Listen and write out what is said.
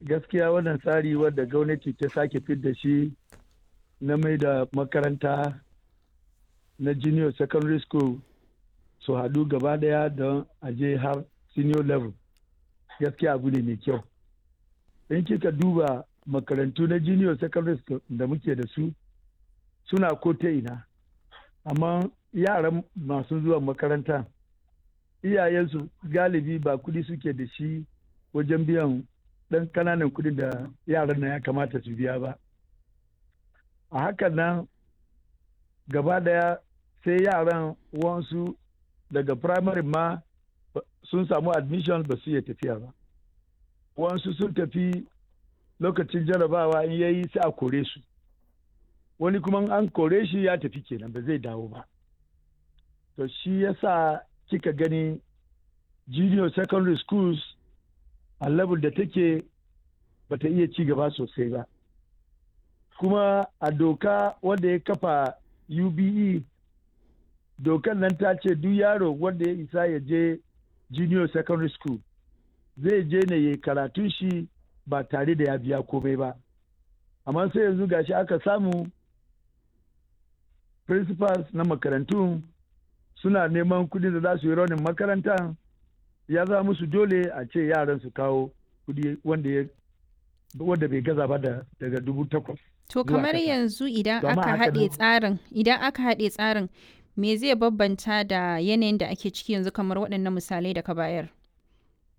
gaskiya wannan tsari wadda gwamnati ta sake da shi na mai da makaranta na junior secondary school su haɗu gaba ɗaya don aje har senior level gaskiya abu ne mai kyau in kika duba makarantu na junior secondary school da muke da su suna ko ta ina amma yaran masu zuwa makaranta iyayensu galibi ba kudi suke da shi wajen biyan ɗan ƙananan kudi da yaran na ya kamata su biya ba a hakan nan gaba daya sai yaran wansu daga primary ma sun samu admission ba su iya tafiya ba wansu sun tafi lokacin jarabawa in yayi sai a kore su wani kuma an kore shi ya tafi kenan ba zai dawo ba to shi yasa kika gani junior secondary schools a level da take bata iya ci gaba sosai ba kuma a doka wanda ya kafa ube dokan nan ta ce duk yaro wanda ya isa ya je junior secondary school zai je ne ya karatun shi ba tare da ya biya komai ba amma sai yanzu gashi aka samu principals na makarantu suna neman kudi da za su yi raunin makaranta ya za musu dole a ce yaran su kawo kudi wanda wanda bai gaza ba daga dubu takwas To kamar yanzu idan aka haɗe tsarin idan aka haɗe tsarin me zai bambanta da yanayin da ake ciki yanzu kamar waɗannan misalai da ka bayar?